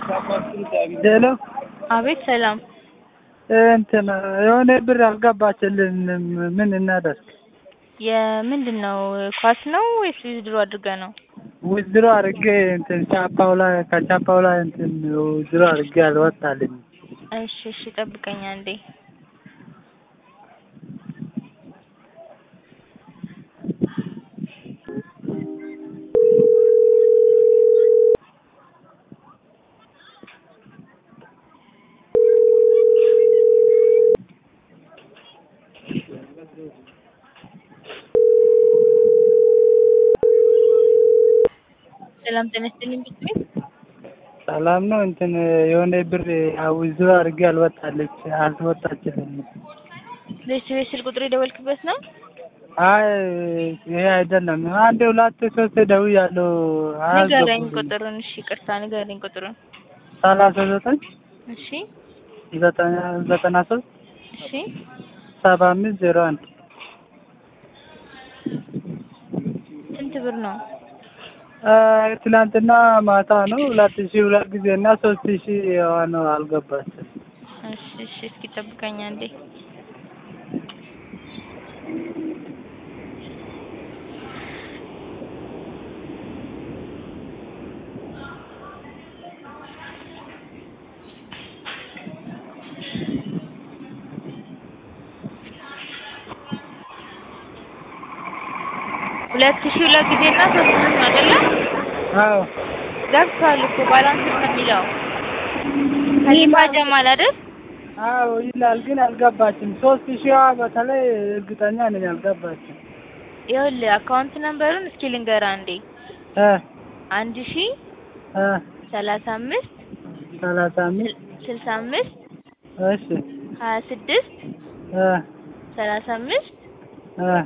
ሄሎ አቤት ሰላም። እንትን የሆነ ብር አልገባችልንም። ምን እናደርግ? የምንድን ነው ኳስ ነው ወይስ ዊዝድሮ አድርገህ ነው? ውዝድሮ አድርጌ እንትን ቻፓው ላይ ከቻፓው ላይ እንትን ውዝድሮ አድርጌ አልወጣልኝ። እሺ እሺ፣ ጠብቀኝ አንዴ። ሰላም ጤና ይስጥልኝ ቤት ሰላም ነው። እንትን የሆነ ብር ውዝድሮ አድርጌ አልወጣለች አልወጣችልኝም። ቤት ስልክ ቁጥር የደወልክበት ነው? አይ ይሄ አይደለም። አንድ ሁለት ሶስት ደውያለሁ። ንገረኝ ቁጥሩን። እሺ ይቅርታ ንገረኝ ቁጥሩን። ሰላሳ ዘጠኝ እሺ ዘጠና ዘጠና ሶስት እሺ ሰባ አምስት ዜሮ አንድ ስንት ብር ነው? ትናንትና ማታ ነው ሁለት ሺህ ሁለት ጊዜ እና ሶስት ሺህ ነው አልገባችም። እሺ እሺ፣ እስኪ ጠብቀኝ አንዴ። ሁለት ሺህ ሁለት ጊዜ እና ሶስት ሺህ ነው አይደለ? አዎ ገብቷል እኮ ባላንስ ነው የሚለው ከሊፋ ጀማል አይደል? አዎ ይላል፣ ግን አልገባችም። ሶስት ሺዋ በተለይ እርግጠኛ ነኝ አልገባችም። ይኸውልህ አካውንት ነምበሩን እስኪ ልንገርህ አንዴ እ አንድ ሺህ እ ሰላሳ አምስት ሰላሳ አምስት ስልሳ አምስት እሺ ሀያ ስድስት እ ሰላሳ አምስት እ